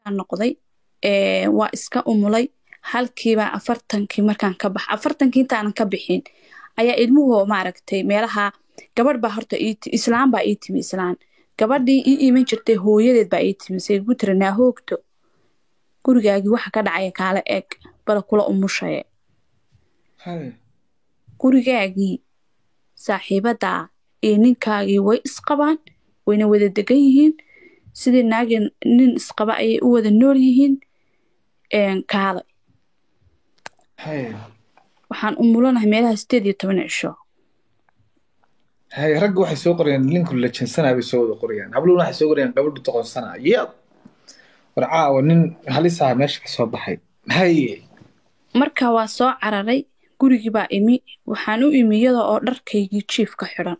noqday ee, waa iska umulay halkiibaa afartankii markaan ka bax afartankii intaanan ka bixin ayaa ilmuhu maaragtay meelaha gabadh baa horta ii ti- islaan baa ii timi islaan gabadhii ii iman jirtay hooyadeed baa ii timi say igu tiri naa hoogto gurigaagii waxa ka dhacaya kaala eeg bala kula umushaye haye gurigaagii saaxiibadaa iyo ninkaagii way isqabaan wayna wada degan yihiin sidii naagii nin isqaba ayay u wada nool yihiin een, kaale haye waxaan umulanahay meelaha sideed iyo toban cisho haye ragga waxay soo qorayaan ninku la jinsanaa bay soo wada qorayaan habluhuna waxay soo qorayaan gabadhu toqonsanaa yad war caawa nin halisaa meesha ka soo baxay haye marka waa soo cararay gurigii baa imi waxaan u imi iyada oo dharkaygii jiifka xidhan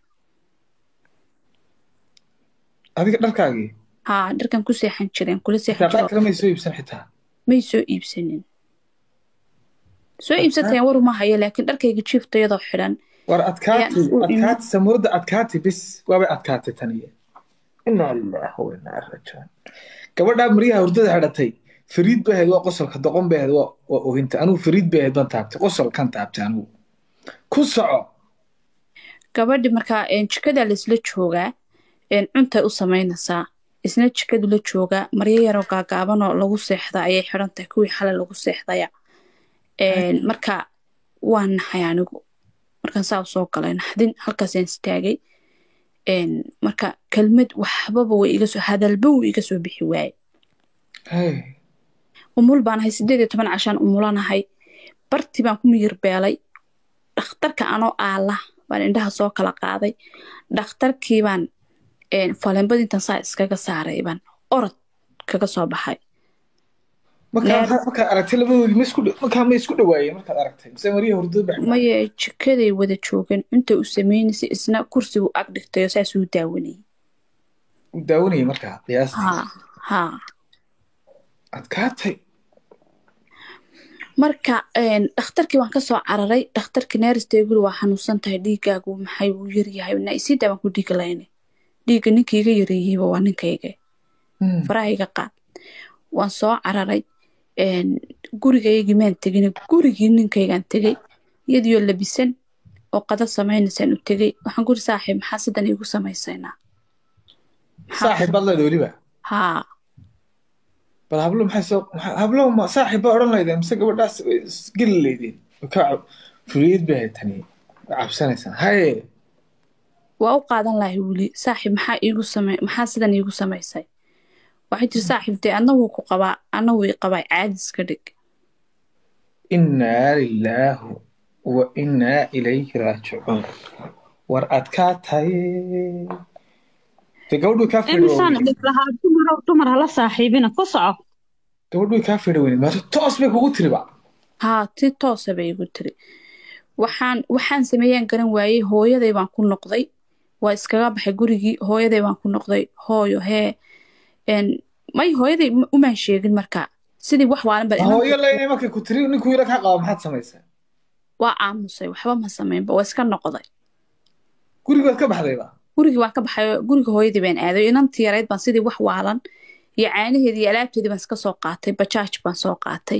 adiga dharkaagii haa dharkan ku seexan jireen kula seexan xitaa qaar jiro kale may soo iibsan xitaa may soo iibsanin soo iibsatayaan waru ma hayo laakiin dharkayga jiifta iyadoo xidhan war adkaati Ayaan u imi. adkaati samuurada adkaati bis waabay adkaatay taniye inaa lillahi wa inaa ilaihi raajicuun gabadhaa maryaha hurdada xidhatay fariid bay ahayd waa qosolka doqon bay ahayd waa waa ohinta anugu fariid bay ahayd baan taabtay qosolkan taabtay anugu ku soco gabadhi markaa een, jikadaa laisla joogaa een, cuntay u samaynaysaa isna jikadu la joogaa maryo yaroo gaagaabanoo lagu seexda ayay xidhan tahay kuwii xalay lagu seexdaya Een, marka waa naxay anigu markaan saa u soo galay naxdin halkaasaan istaagay Een, marka kelmad waxbaba way iga soo hadalba wuu iga soo bixi waaye Hey. umul baan ahay sideed iyo toban cashaan umulanahay barti baan ku miyir beelay dhakhtarka anoo aala baan indhaha soo kala qaaday dhakhtarkii baan een, faleembada intaan saa iskaga saaray baan orod kaga soo baxay markaa Neer- maxaa- markaad aragtay labadoodii ma isku dhow- markaa ma isku dhawaayeen markaad aragtay mise maryaha hurdada bax maye jikaday wada joogeen inta u sameynaysay isna kursigu ag dhigtayo saasuu daawanayay uu daawanayay markaa qiyaastii haa haa adkaatay marka een, dhakhtarkii waan kasoo cararay dhakhtarkii neeristeeguli waa xanuunsan tahay dhiigaagu maxay uu yaryahay na isii daa baan ku dhiigi layne dhiigga ninkii iga yareeyeyba waa ninkayga Hmm. faraha iga qaad waan soo cararay een, gurigaygii maan tegin gurigii ninkaygaan tegey iyadiyo labisan oo qada samaynaysaan u tegey waxaan guri saaxiib maxaa sidan iigu samaysaynaa Maxaa- saaxiib baad leedahay weliba haa bal hablo maxay soo maxaa- hablo ma saaxiib baa odhan laydeen mise gabadhaas way isgeli laydeen ka furiyad bay ahayd tani way cabsanaysaan haye waa u qaadan lahay weli saaxiib maxaa iigu samay maxaa sidan iigu samaysay waxay tiri saaxiib dee adna wuu ku qabaa adna wuu i qabaa caadi iska dhig innaa lilaahu wa innaa ilayhi raajicuun war adkaatay de gabadhu kaa imisaan fidha dhig lahaa dumar dumar hala saaxiibina ku soco gabadhu kaa fidha weyne maata toos bay kugu tiriba haa ti toosa bay igu tiri waxaan waxaan sameeyaan garan waayey hooyaday baan ku noqday waa iskaga baxay gurigii hooyaday baan ku noqday hooyo hee een, may hooyaday ma- umaan sheegin marka sidii wax waalan bal inaan- hooyo leynay markay ku tiri ninkuu yara kaa qaba maxaad samaysaa waa aamusay waxba ma samaynba waa iska noqday gurigood ka baxdayba gurigii waan ka baxay guriga hooyadii baan aaday inantii yarayd baan sidii wax waalan iyo caanaheedii iyo alaabteedii baan iska soo qaatay bajaaj baan soo qaatay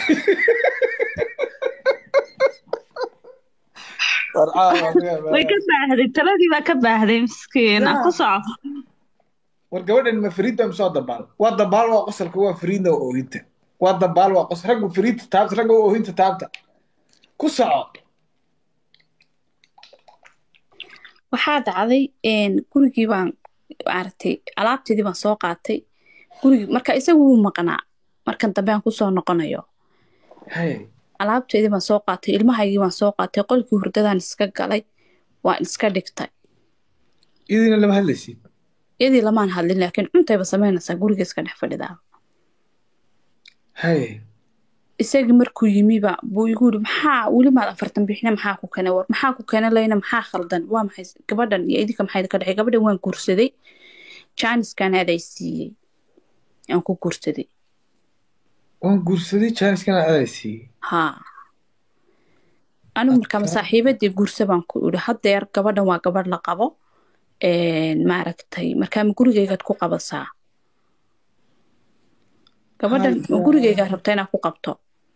way ka baahday taladii baa ka baahday miskiina Yaa. ku soco war gabadhan ma fariidda mise waa dabaal waa dabaal waa qosolka waa fariidna waa oohinta waa dabaal waa qosol raggu fariidta taabta ragga waa oohinta taabta ku soco waxaa dhacday een, gurigii baan maaragtay alaabteedii baan soo qaatay gurigii marka isagu wuu maqnaa markan dambe aan kusoo noqonayo haye alaabteedii baan soo qaatay ilmahaygii baan soo qaatay qolkii hurdadaan iska galay waan iska dhigtay idiina lama hadlaysid iyadii lamaan hadlin laakiin cuntayba samaynaysaa guriga iska dhex fadhidaa haye isagii markuu yimiba buu igu yiri maxaa weli maad afartan bixine maxaa ku keenay war maxaa ku keenay layna maxaa khaldan waa maxay gabadhan iyo idinka maxay ka dhexay gabadhan waan guursaday jaaniskan aday siiyey aan ku guursaday waan guursaday jaaniskana adaa siiyey haa anigu markaa Adkaa. saaxiibadii guursa baan ku idhi haddeer gabadhan waa gabadh la qabo een, maaragtay markaa ma gurigaygaad ku qabasaa gabadhan gurigaygaa rabta inaad ku qabto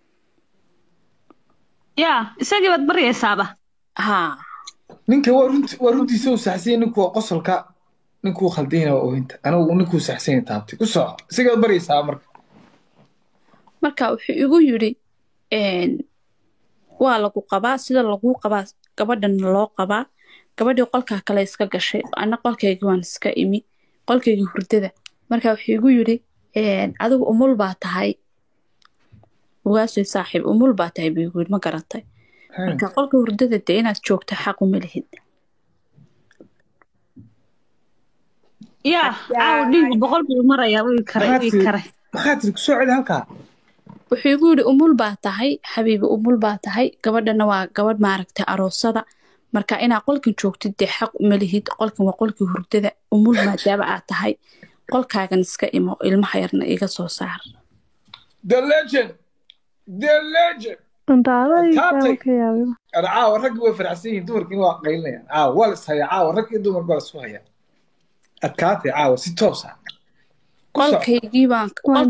yaa isagii baad baryaysaaba haa ninka waa runti waa runtiisa uu saxsanya ninku waa qosolka ninkuu khaldayna waa oohinta anigu ninkuu saxsanya taabtay ku soco isagaad baryaysaa marka marka wuxuu igu yidhi waa lagu qabaa sida laguu qabaa gabadhan loo qabaa gabadhii qolkaa kale iska gashay ana qolkaygii waan iska imi qolkaygii hurdada marka wuxuu igu yidhi adigu umul baa tahay ugaasoy saaxiib umul baa tahay buu igu yidhi ma garatay marka qolka hurdada dee inaad joogto xaq uma lihid yaa caawa dhiigu boqol buu marayaa wii kare wii kare maxaa tiri kusoo celi halkaa wuxuu igu yidhi umul baa tahay xabiibi umul baa tahay gabadhana waa gabadh maaragtay aroosada marka inaad qolkan joogtid dee xaq uma lihid qolkan waa qolkii hurdada umul maadaama aad tahay qolkaagan iska imo ilmaha yarna iga soo saar the legend the legend caawa raggi way faracsan yihiin dumarkiina waa qaylinayaan caawa waa la ishayaa caawa rag iyo dumarka waa la isku hayaa adkaatay caawa si toos ah qolkaygii baan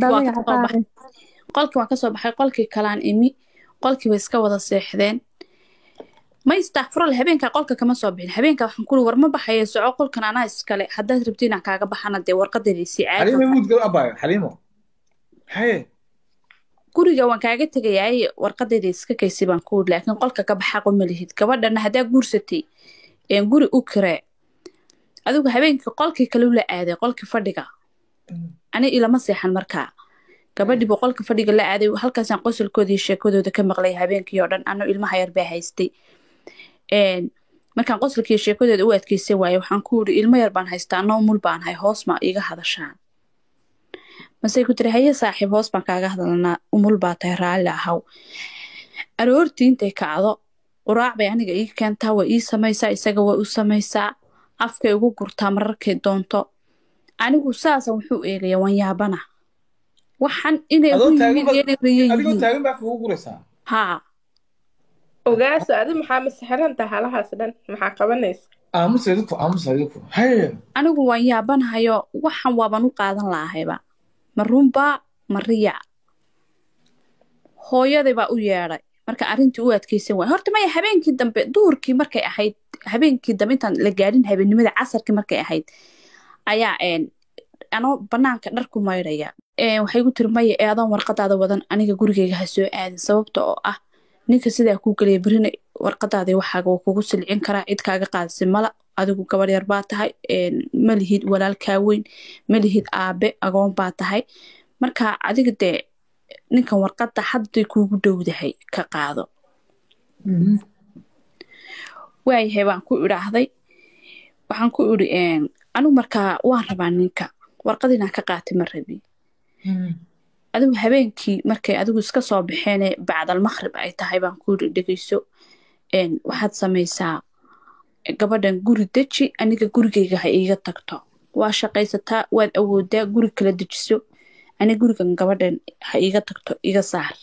qolkii waan kasoo baxay qolkii kalaan imi qolkii bay iska wada seexdeen ma istakfurol habeenkaa qolka kama soo bixin habeenkaa waxaan kuli war ma baxaya soco qolkan anaa iskale haddaad rabti inaan kaaga baxana dee warqadaydaysii xaliimo muud gal abayo xaliimo haye guriga waan kaaga tegayaaye warqadayda iska kaysi baan ku wuri laakiin qolka ka baxaaqo ma lihid gabadhana haddaa guursatay guri u kiree adigu habeenkii qolkii kale ula aaday qolkii fadhiga ani ilama seexan markaa gabadhiibu qolka fadhiga la aaday halkaasaan qosolkooda iyo sheekadooda ka maqlay habeenkii oo dhan anoo ilmaha yar baa haystay markaan qosolkiiyo sheekadooda u adkeysan waaye waxaan ku wuri ilmo yar baan haystaa anoo umul baan hay hoos ma iga hadashaan masey ku tiri haye saaxiib hoos baan kaaga hadalnaa umul baa tahay raalli ahaw aroortii intay kacdo quraac bay aniga ii keentaa waa ii samaysaa isaga waa u samaysaa afkay ugu gurtaa mararkay doonto anigu saasa wuxuu eegaya waan yaabana waxaan inay Adoo ugu taagan yimid bad- iyo inay riyo adigoo yihiin taagan baa kugu guraysaa haa ogaaso adi maxaa masixiranta halahaas dhan maxaa qabanaysa aamusa idinku aamusa idinku haye anigu waan yaabanahayo waxan waaban u qaadan lahayba ma runbaa ma riya hooyaday baa u yeedhay marka arrintii u adkeysan waay horta maya habeenkii dambe duhurkii markay ahayd habeenkii dambe intaan la gaadhin habeennimada casarkii markay ahayd ayaa een anoo banaanka dhar ku maydhaya Een, waxay gu tiri maya ee adoon warqadaada wadan aniga gurigeyga ha soo aadin sababta oo ah ninka sidaa kuu gelaya berina warqadaada waxaaga waa kugu silcin karaa cid kaaga qaadasi mala adigu gabar yar baa tahay een, ma lihid walaalkaa weyn ma lihid aabe agoon baa tahay marka adiga dee ninkan warqada hadday kuugu dhowdahay ka qaado waayahay baan ku idhaahday waxaan ku idhi een, anigu markaa waan rabaa ninka warqad inaan ka qaatay ma rabi adigu habeenkii markay adigu iska soo baxeene bacdal maqrib ay tahay baan ku yidhi dhegeyso een, waxaad samaysaa gabadhan guri deji aniga gurigeyga ha iiga tagto waa shaqaysataa waad awoodaa guri kala dejiso aniga gurigan gabadhan ha iiga tagto iga saar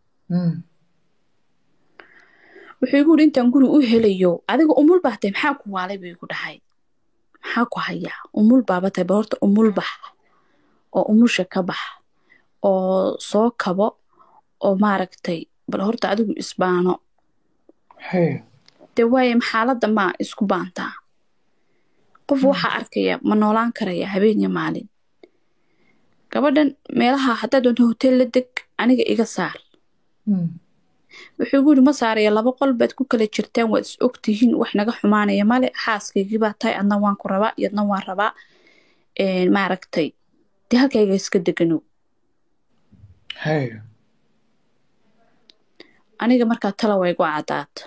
wuxuu igu yidhi intaan guri u helayo adiga umul baa tahay maxaa ku waalay buu igu dhahay maxaa ku hayaa umul baaba tahay ba horta umul bax oo umusha ka bax oo soo kabo oo maaragtay bal horta adigu isbaano haye dee waaye xaaladda maa isku baantaa qof waxaa arkaya ma noolaan karaya habeen iyo maalin gabadhan meelaha haddaad doonto hotel la deg aniga iga saar wuxuu igu yidhi ma saaraya laba qol baad ku kala jirtaan waad is ogtihiin wax naga xumaanaya male xaaskaygii baa tahay adna waan ku rabaa iyadna waan rabaa Een, maaragtay dee halkayga iska deganow haye aniga markaa tala way igu caddaata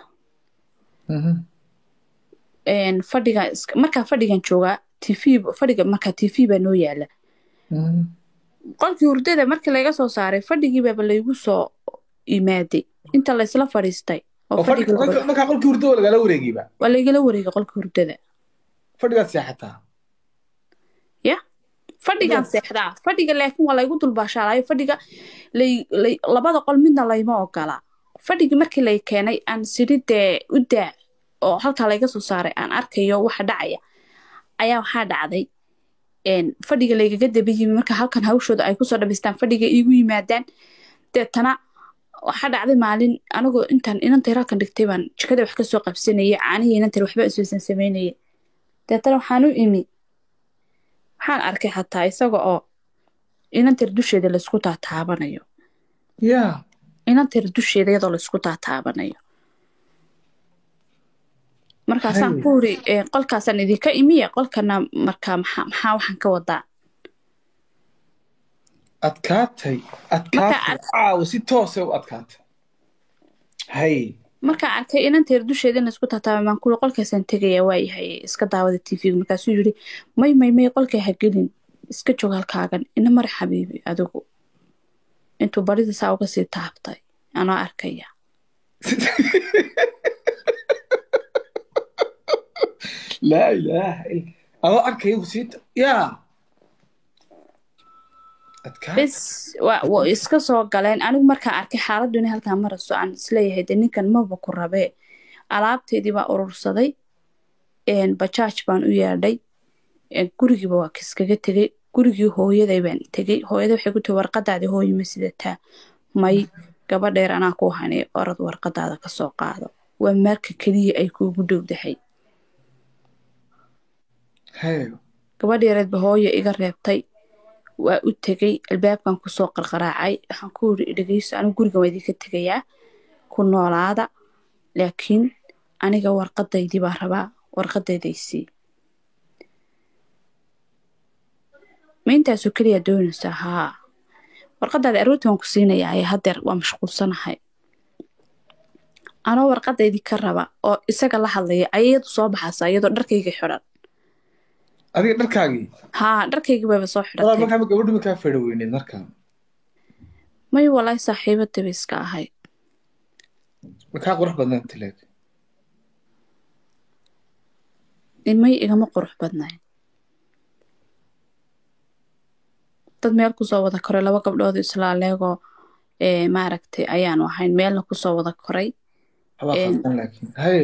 Een, fadhiga iska- markaa fadhigan joogaa tv fadhiga markaa tv baa noo yaala qolkii hurdada markii laga soo saaray fadhigiibaaba laygu soo imaaday inta laysla fadhiistay oo oo fadhi- fadhiga marka- markaa qolkii hurdo waa lagala wareegayba waa laygala wareegay qolkii hurdada fadhigaad seexataa ya fadhigaan seexdaa fadhiga laakiin waa laygu dulbaashaalaayo fadhiga lay- lay- labada qol midna layma ogola fadhigii markii lay keenay aan siri dee u daa oo halkaa layga soo saaray aan arkayo waxa dhacaya ayaa waxaa dhacday een, fadhiga laygaga daba yimi marka halkan hawshooda ay kusoo dhamaystaan fadhiga iigu yimaadaan deetana waxaa dhacday maalin anigoo intaan inantay halkan dhigtay baan jikada wax kasoo qabsanayay caanihii inantay waxba isweysan samaynayay deetana waxaan u imi waxaan arkay xataa isaga oo inantar dusheeda laysku taataabanayo yaa inantar dusheeda iyadoo laysku taataabanayo markaasaan Hay. ku uri "Ee, qolkaasaan idinka imiye qolkana markaa maxaa maxaa waxaan ka wadaa adkaatay adkaatay Marka- caawa si toosay u adkaatay hay markaan arkay inanteer dusheeda in laysku taataabay baan kuuri qolkaasaan tegayaa waayahay iska daawada tv markaasuu yidhi may may may qolkay ha gelin iska joog halkaagan ina mari xabiibi adigu intuu barida saa uga sii taabtay anoo arkaya laa ilaaha illa adoo arkaya ku sii yaa adkaatay bes waa waa iska soo galeen anigu markaan arkay xaaladdu inay halkaa marayso aan isleeyahay de ninkan maba ku rabee alaabteedii baa urursaday een, bajaaj baan u yeedhay een, gurigiiba waa kiskaga tegey gurigii hooyaday baan tegey hooyada waxay ku tiri warqadaadii hooyo ma sidataa may gabadheer anaa ku hanay orod warqadaada kasoo qaado waa marka keliya ay kuugu dhowdahay hay gabadheereedba hooyo iga reebtay waa u tegey albaabkan kusoo qarqaraacay waxaan ku yiri dhegeyso anigu guriga waa idinka tegayaa ku noolaada laakiin aniga warqadaydii baan rabaa warqadaydaysii ma intaasoo keliya doonaysaa haa warqadaada aroortii waan ku siinayaa ee haddeer waa mashquulsanahay anoo warqadaydii ka raba oo isaga la hadlaya ayadu soo baxaysaa iyadoo dharkayga xidhan adiga dharkaagii haa dharkaygii bayba soo walaa xidhatay markaa ma gabadhu makaa fedha weyneed markaa may walahi saaxiibadaba iska ahayd makaa qurux badnaan tileeg may igama qurux badnayn dad meel kusoo wada koray laba gabdhood islaaleegoo ee maaragtay ayaanu ahayn meelna kusoo wada koray habaa Een. khaldan laakiin hay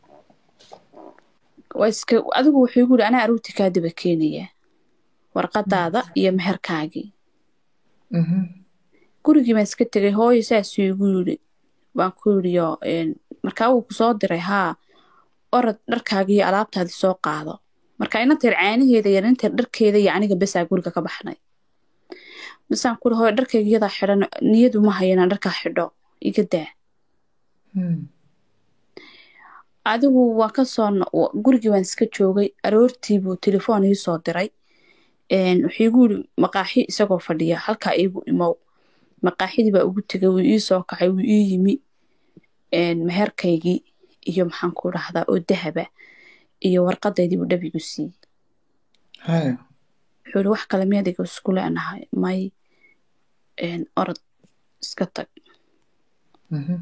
waa iska adigu wuxuu igu yidhi anaa aruurti kaa daba keenaya warqadaada iyo meherkaagii Mhm. gurigii baan iska tegay hooyo saasuu igu yidhi baan ku yidhiyo markaa wuu kusoo diray haa orod dharkaagii iyo alaabtaadii soo qaado marka inanteer caanaheeda iyo inanteer dharkeeda iyo aniga besaa guriga ka baxnay misaan kuri hooyo dharkayga iyadaa xidhan niyadu ma hayo inaan dharkaa xidho iga daa Hmm. adigu waan kasoo no- wa- gurigii waan iska joogay aroortii buu telefoon ii soo diray Een, wuxuu igu yiri maqaaxi isagoo fadhiya halkaa iigu imow maqaaxidii baa ugu tegay wuu ii soo kacay wuu ii yimi Een, meherkaygii iyo maxaan ku dhahdaa oo dahaba iyo warqadaydii buu dhabigu siiyey hay wuxuu yiri wax kale miyaad iga isku leenahay may Een, orod iska tag Mhm.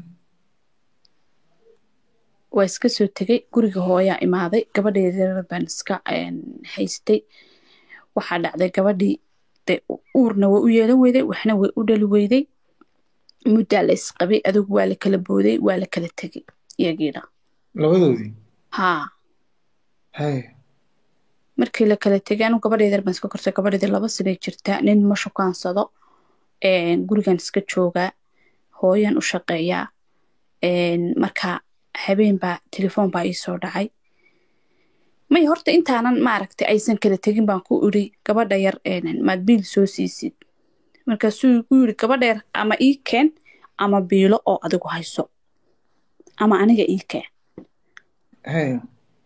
waa iska soo tegay guriga hooyaa imaaday gabadheeda baan iska een, haystay waxaa dhacday gabadhii de uurna waa u yeelan weyday waxna way u dhali weyday muddaa la isqabay adigu waa la kala booday waa la kala tegay iyagiina labadoodii haa hay markii la kala tegay anigu gabadheeda baan iska korsay gabadheeda laba sanay jirtaa nin ma shukaansado een, gurigan iska joogaa hooyan u shaqeeyaa een, marka habeen baa telefoon baa ii soo dhacay may horta intaanan maaragtay aysan kala tegin baan ku iri gabadha yar een, maad biil soo siisid markaasuu igu yiri gabadha yar ama ii keen ama biilo oo adigu hayso ama aniga ii keen hay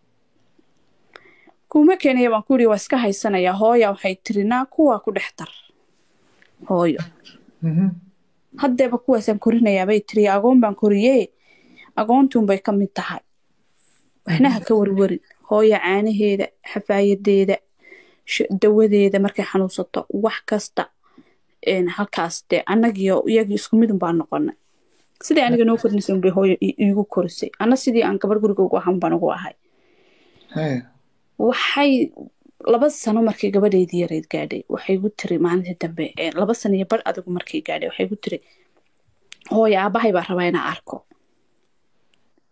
kuma keenaya baan ku iri waa iska haysanayaa hooya waxay tiri naa kuwaa ku dhex dar hooyo Mhm. haddeeba kuwaasaan korinayaa bay tiri agoon baan koriyee agoontuunbay ka mid tahay waxna ha ka warwarin hooya caanaheeda xafaayadeeda sh- dawadeeda markay xanuunsato wax kasta een, halkaas dee annagiyo iyagii isku midun baan noqonay sidii aniga noo korinaysa unbay hooyo i- iigu korisay anna sidii aan gabar guriga ugu ahan baan ugu ahay hay waxay laba sano markii gabadheydii yareyd gaadhay waxay gu tiri maalintii dambe ee, laba sano iyo bar adigu markay gaadhay waxay gu tiri hooya aabahay baa rabaa inaan arko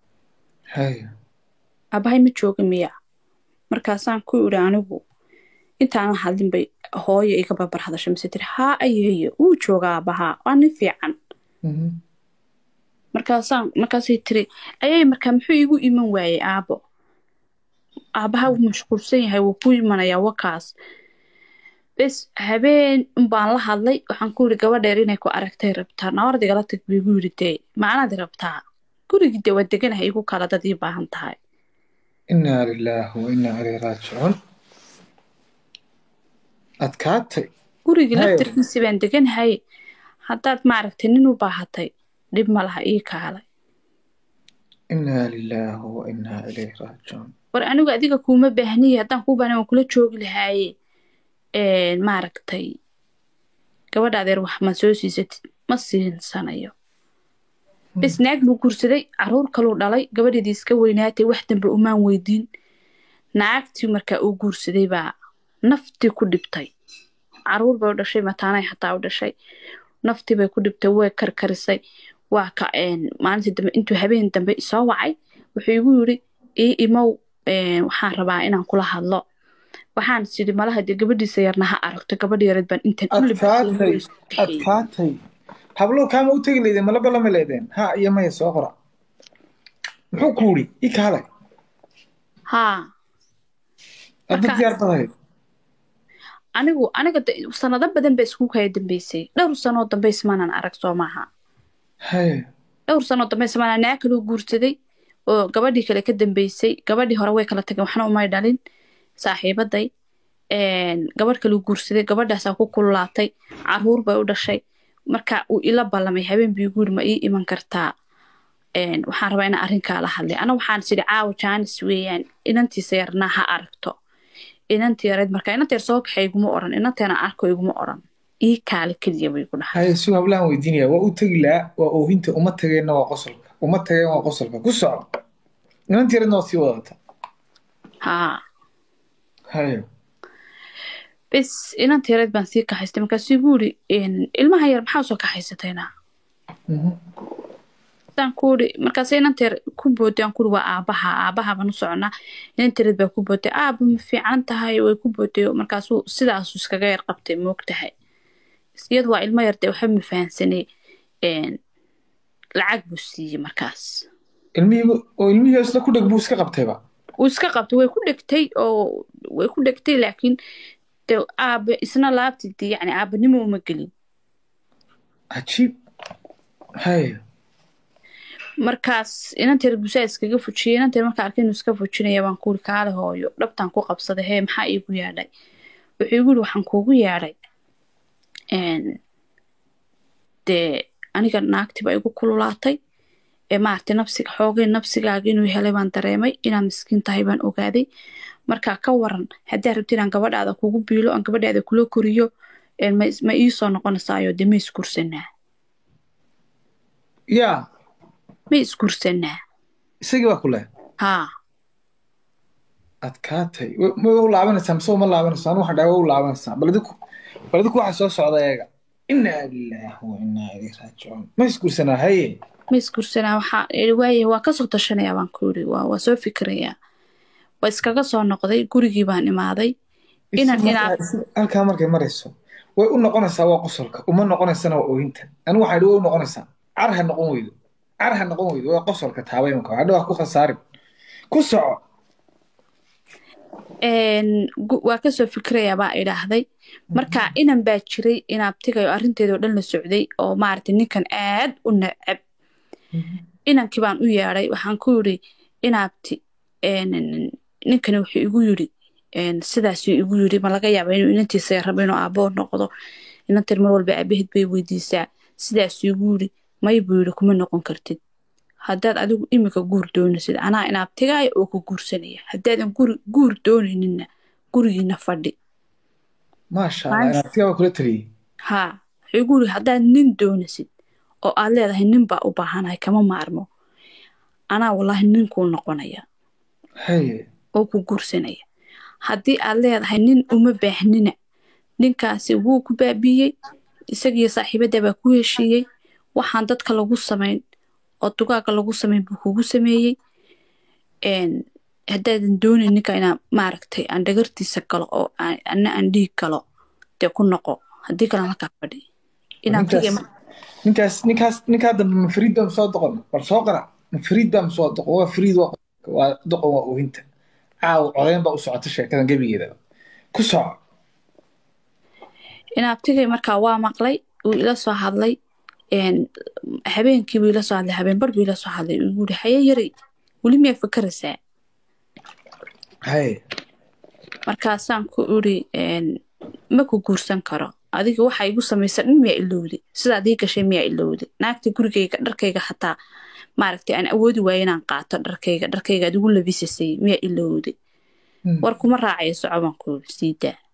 hay aabahay ma jooga miya markaasaan ku idhi anigu intaanan hadlin bay hooyo iga barbar hadashay mise tiri haa ayeeyo wuu joogaa aabbahaa waa nin fiican Mhm. markaasaan markaasay tiri ayay markaa muxuu iigu iman waayey aabo aabbaha wuu mashquulsan yahay wuu ku imanayaa wakaas bes habeen unbaan la hadlay waxaan ku yidhi gabadheer inay ku aragtay rabtaa nawarad igala tag buu igu yidhi dee macanaad i rabtaa gurigii dee waa deganahay igu kala dad ii baahan tahay inaa lilaahi wa inaa ilayhi raajicuun adkaatay gurigii Hayo. laftarkiisii baan deganahay haddaad maaragtay nin u baahatay dhib ma laha ii kaalay inaa lilaahi wa inaa ilayhi raajicuun war anigu adiga kuuma baahniye haddaan kuu baahnayn waan kula joogi lahaaye een, maaragtay gabadha adeer wax ma soo siisatid ma siinsanayo bes naag buu guursaday caruur kaluu dhalay gabadheedii iska weynaatay wax dambe umaan weydiin naagtii markaa uu guursaday baa naftii ku dhibtay caruur bay u dhashay mataanay xataa u dhashay naftii bay ku dhibtay way karkarisay waa ka een, maalintii dambe intuu habeen dambe isoo wacay wuxuu igu yidhi ii imow een, waxaan rabaa inaan kula hadlo waxaan sidhi malaha dee gabadhiisa yarna ha aragto gabadha yareed baan intaan u adkaatay libaaxay adkaatay hablow kaama u tegi leydeen malaba lama leedeen ha iyo maya soo qora muxuu ku yidhi ii kaalay haa adna Marka- diyaar badahayd anigu aniga de- sanado badan ba isku kaya dambeysay dhowr sanoo dambe ismaanan arag soo maaha haye dhowr sanoo dambe ismaana naa kaloo guursaday oo gabadhii kale ka dambeysay gabadhii hore way kala tageen waxna umay dhalin saaxiibaday een, gabadh kaluu guursaday gabadhaasaa ku kululaatay caruur bay u dhashay marka uu ila ballamay habeen bii guuri ma ii iman kartaa een, waxaan rabaa inaan arrinkaa la hadlay ana waxaan sidhi caawa jaanis weeyaan inantiisa yarnaa ha aragto inantii yareed marka inanta yar soo kaxay iguma oran inanteena arko iguma oran ii kaale keliya bay igu dhahay haye si hablahan weydiinaya waa u tegi lahaa waa oohinta uma tageenna waa qosolka uma tageen waa qosolka ku soco inanti yaradna waa sii wadata haa haye bes inanta yareed baan sii kaxaystay markaasuu igu yidhi een, ilmaha yar maxaa soo kaxaysatayna Mhm. saan ku yidhi markaas inanta yar ku booday aan ku yidhi waa aabaha aabaha baan u soconaa inanta yareed baa ku booday aaba ma fiican tahay way ku booday markaasuu sidaasuu iskaga yar qabtay moog tahay iyadu waa ilmo yar dee waxba ma fahansanay een, lacag buu siiyey markaas ilmihii oo ilmihii isla ku dheg buu iska qabtayba wuu iska qabtay way ku dhegtay oo way ku dhegtay laakiin de aabe isna laabtid yani aabanimo uma gelin cajiib haye markaas inanteer busaa iskaga fujiyey inanteer markaa arkay inuu iska fujinaya baan kuuri kaale hooyo dhabtaan ku qabsaday hee maxaa iigu yaadhay wuxuu igu yidhi waxaan kuugu yaadhay een, dee aniga naagtiba igu kululaatay ee maaragtay nafsiga xoogay nafsigaaga inuu helay baan dareemay inaa miskiin tahay baan ogaaday marka ka waran haddii rabti inaan gabadhaada kugu biilo aan gabadhaada kula koriyo een, ma is- ma iisoo noqonaysaayo dee ma iskursanaa yaa ma iskursanaa isagii baa ku leh haa adkaatay Wa- ma u laabanaysaa mise uma laabanaysaa anu waxaan dhahay waa u laabanaysaa bal adiku bal adiku waxa soo socda eega inaa lilaahi wa inaa ilayhi raajicuun ma isguursanaa haye ma iskursanaa waxaa ii waaye waa kasoo tashanayaa baan ku yidhi waa waa soo fikirayaa waa iskaga soo noqday gurigii baan imaaday Inaan- Isi inaan- markaa- isi- halkaa markay marayso way u noqonaysaa waa qosolka uma noqonaysana waa oohinta anigu waxaan idhi way u noqonaysaa car ha noqon weydo car ha noqon weydo waa qosolka taabay imaka hadha waa ku khasaarin ku soco Een, gu- waa kasoo fikirayaa baa idhaahday marka inan baa jiray inaabtigayo arrinteedoo dhan la socday oo maaragtay ninkan aad u necab inankii baan u yeedhay waxaan ku yidhi inaabti een, ninkani wuxuu igu yidhi een, sidaasuu igu yidhi ma laga yaaba inuu inantiisa rabo inuu aaboo noqdo inantan mar walba aabaheed bay weydiisaa sidaasuu igu yidhi may buu yidhi kuma noqon kartid haddaad adigu imika guur doonaysid anaa inaabtigaaya oo ku guursanaya haddaadan guri guur doonayninna gurigiina fadhi maasha allah Nice. inaad tigaa kula taliyey haa wuxuu igu yidhi haddaad nin doonaysid oo aad leedahay nin baa u baahanahay kama maarmo anaa wallaahi ninkuu noqonaya haye oo ku guursanaya haddii aad leedahay nin uma baahnina ninkaasi wuu ku baabiiyey isagiyo saaxiibadda baa ku heshiiyey waxaan dadka lagu samayn oo dugaaga lagu samayn buu kugu sameeyey een, haddaadan doonayn ninka inaa maaragtay aan dhagartiisa galo oo aan- anna aan dhiig galo dee ku noqo haddii kalena halkaa fadhi inaan ninkaas tigay ninkaas ninkaas ninkaa dambe ma fariid baa soo doqon bal soo qara ma fariid baa soo doqon waa fariid waa waa doqon waa ohinta caawa codeyn baa u socota sheekadan gebigeeda ku soco inaabtigay markaa waa maqlay uu ila soo hadlay een, habeenkii buu ila soo hadlay habeen bar buu ila soo hadlay uu yiri haye yaray weli miyaa fakaraysaa haye markaasaan ku iri een, ma ku guursan karo adiga waxa igu samaysa dhan miyaa ilowday sidaad ii gashay miyaa ilowday naagta gurigayga dharkayga xataa maaragtay aan awoodi waayo inaan qaato dharkayga dharkayga aad igu labisasay miyaa ilowday Hmm. war kuma raacayo soco baan ku iri sii daa